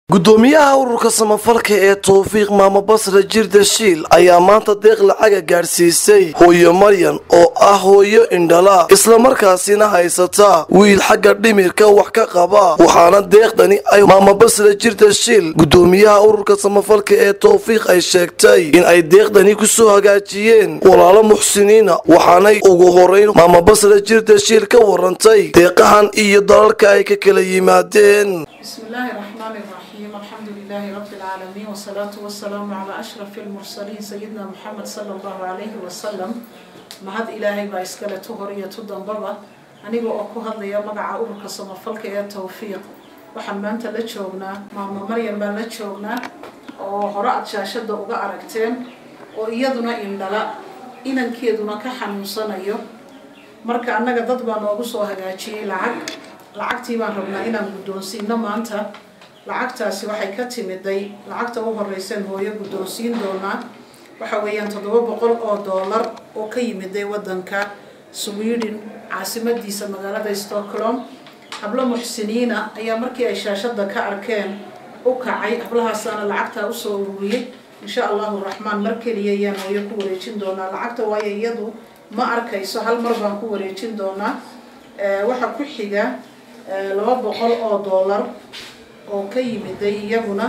gudoomiyaha ururka samafalka ee towfiiq maamo basra jirda shiil ayaa maanta deeq lacaga gaadhsiisay hooyo maryan oo ah hooyo indhala islamarkaasina haysata wiil xagga dhimirka wax ka qaba waxaana deeqdani ay maamo basra jirda shiil gudoomiyaha ururka samafalka ee towfiiq ay sheegtay in ay deeqdani kusoo hagaajiyeen walaalo muxsiniina waxaanay ugu horeyn maamo basra jirda shiil ka warantay deeqahan iyo dalalka ay ka kala yimaadeen بسم الله الرحمن الرحيم الحمد لله رب العالمين والصلاة والسلام على أشرف المرسلين سيدنا محمد صلى الله عليه وسلم mahad ilaahay baa iskale tu hor iyo tu dambaba aniga oo ku hadlaya magaca ururka samafalka ee towfiiq waxaan maanta la joognaa maamo maryan baan la joognaa oo hore aad shaashada uga aragteen oo iyaduna indhala inankeeduna ka xanuunsanayo marka annaga dad baa noogu soo hagaajiyey lacag lacagtii baan rabnaa inaan guddoonsiino maanta lacagtaasi waxay ka timiday lacagta u horeyseen hooyo guddoonsiin doonaa waxa weeyaan toddoba boqol oo doolar oo ka yimiday wadanka sweden caasimadiisa magaalada stockholm hablo muxsiniina ayaa markii ay shaashada ka arkeen u kacay hablahaasaana lacagtaa usoo ururiyey insha allahu raxmaan mar keliya ayaan hooyo ku wareejin doonaa lacagta waayo iyadu ma arkayso hal mar baan ku wareejin doonaa waxaa ku xiga laba boqol oo doolar oo ka yimiday iyaguna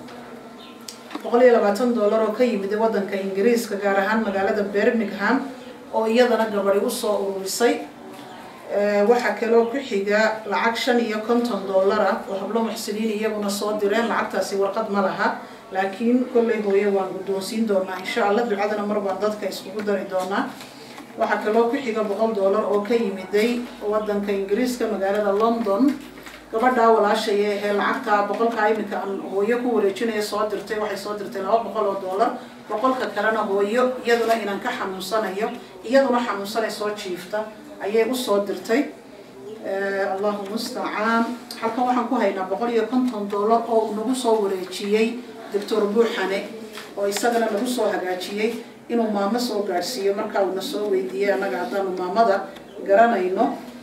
boqol iyo labaatan doolar oo ka yimiday wadanka ingiriiska gaar ahaan magaalada birmingham oo iyadana gabadi usoo ururisay waxaa kaloo ku xiga lacag shan iyo konton doolara oo hablo muxsiniin iyaguna soo direen lacagtaasi warqad ma laha laakiin kollay hooyo waan guddoonsiin doonaa insha allah ducadana mar baan dadka iskugu dari doonaa waxaa kaloo ku xiga boqol doolar oo ka yimiday wadanka ingiriiska magaalada london gabadhaa walaashaya ahee lacagtaa boqolkaa iminka aan hooyo ku wareejinaya soo dirtay waxay soo dirtay laba boqol oo doolar boqolka kalena hooyo iyaduna inaan ka xanuunsanayo iyaduna xanuunsanay soo jiifta ayay usoo dirtay allahu mustacaan halkan waxaan ku haynaa boqol iyo konton doolar oo uu nagu soo wareejiyey doctor buuxane oo isagana nagu soo hagaajiyey inuu maamo soo gaadhsiiyo markaa uuna soo weydiiyey annaga haddaanu maamada garanayno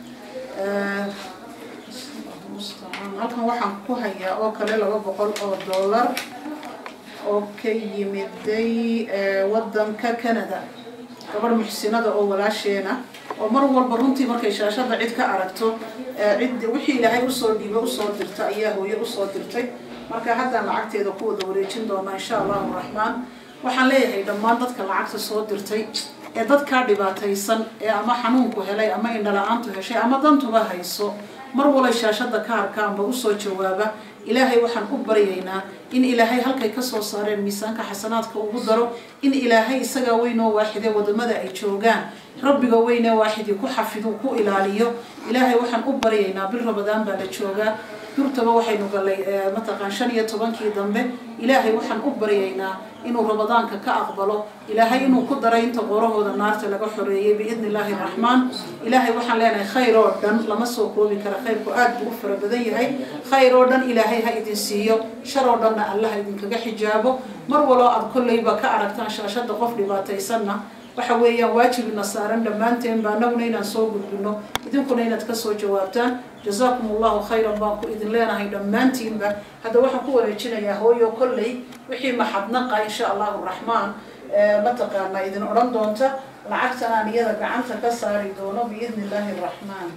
halkan waxaan ku hayaa oo kale laba boqol oo doolar oo ka yimiday wadanka canada gabadh muxsinada oo walaasheena oo mar walba runtii markay shaashada cid ka aragto cid wixii ilaahay usoo dhiiba usoo dirta ayaa hooyo usoo dirtay marka haddaan lacagteeda ku wada wareejin doonaa insha allahu raxmaan waxaan leeyahay dhammaan dadka lacagta soo dirtay ee dadkaa dhibaataysan ee ama xanuunku helay ama indhala-aantu heshay ama dantuba hayso mar walay shaashada ka arkaanba usoo jawaaba ilaahay waxaan u baryaynaa in ilaahay halkay kasoo saareen miisaanka xasanaadka ugu daro in ilaahay isagaa weynoo waaxidee wadamada ay joogaan rabbiga weynee waaxidii ku xafidu ku ilaaliyo ilaahay waxaan u baryaynaa bil rabadaan baa la joogaa durtaba waxaynu gallay mataqaan shan iyo tobankii dambe ilaahay waxaan u baryaynaa inuu ramadaanka ka aqbalo ilaahay inuu ku daray inta qorahooda naarta laga xoreeyay biidni illaahi raxmaan ilaahay waxaan leenahay khayr oo dhan lama soo koobi kara khayrku aad buu u fara badan yahay khayr oo dhan ilaahay ha idin siiyo shar oo dhanna allah idinkaga xijaabo mar waloo aad kolleyba ka aragtaan shaashada qof dhibaataysanna waxa weeyaan waajibina saaran dhammaanteen ba anaguna inaan soo gudbino idinkuna inaad kasoo jawaabtaan jazaakum allahu khayran baan ku idin leenahay dhammaantiinba hadda waxaan ku wareejinayaa hooyo kolley wixii maxadnaqa insha allahu raxmaan mataqaanaa idin odhan doonta lacagtan aan iyada gacanta ka saari doono biidni illaahi raxmaan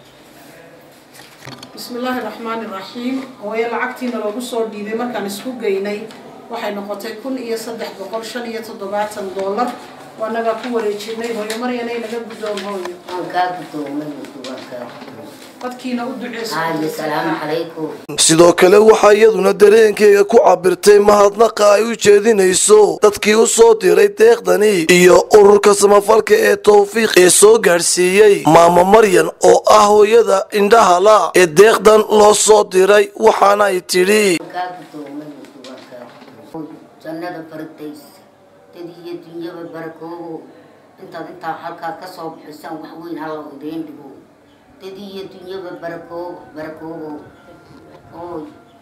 bismi illaahi raxmaani raxiim hooyo lacagtiina loogu soo dhiibay markaan isku geynay waxay noqotay kun iyo saddex boqol shan iyo toddobaatan doolar waanagaa ku wareejinay hooyo maryanay naga guddoom hooyo dadkiina u sidoo kale waxaa iyaduna dareenkeega ku cabirtay mahadnaqa ay u jeedinayso dadkii u soo diray deeqdani iyo ururka samafalka ee towfiiq ee soo gaadhsiiyey maamo maryan oo ah hooyada indhahala ee deeqdan loo soo diray waxaana ay tidhi dad iyo dunyaba barakoobo intaad intaa halkaa kasoo bixisaan wax weyn alla idiin dhigo dad iyo dunyaba barakoobo barakoobo oo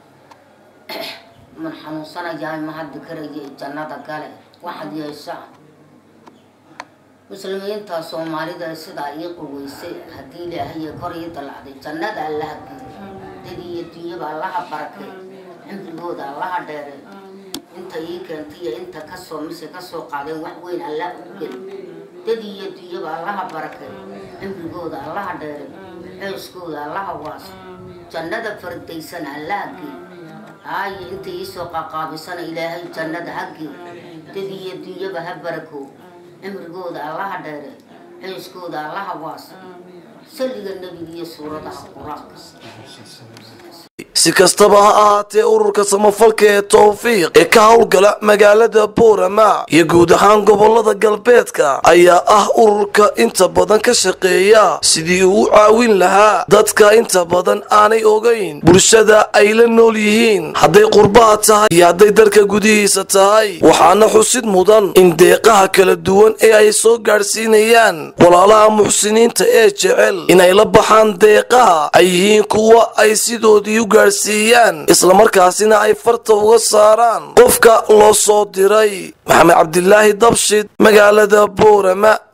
man xanuunsanayahay ma haddi karaya jannada gale waxaad yeeshaan muslimiinta soomaalida sidaa ii quweysay haddii ilaahay kor ii dalacday jannada allaha geeyo dad iyo dunyaba allaha barakay cimrigooda allaha dheere inta ii keentay iyo inta kasoo mise kasoo qaadeen wax weyn allah u geli dad iyo dunyaba allaha barakay cimrigooda allaha dheere xooskooda allaha waaso jannada fardaysan allaha gey haayo inta iisoo qaqaabisana ilaahay jannada ha gey dad iyo dunyaba ha barakoo cimrigooda allaha dheere xooskooda allaha waaso saliga nebiga iyo suuradaha qur-aanka si kastaba ha ahaatee ururka samafalka ee towfiiq ee ka howlgala magaalada boorama iyo guud ahaan gobolada galbeedka ayaa ah ururka inta badan ka shaqeeya sidii uu u caawin lahaa dadka inta badan aanay ogayn bulshada ay la nool yihiin hadday qurbaha tahay iyo hadday dalka gudihiisa tahay waxaana xusid mudan in deeqaha kala duwan ee ay soo gaadhsiinayaan walaalaha muxsiniinta ee jecel inay la baxaan deeqaha ay yihiin kuwa ay sidoodii u gaadhsiiyaan islamarkaasina ay farta uga saaraan qofka loo soo diray maxamed cabdilaahi dabshid magaalada boorama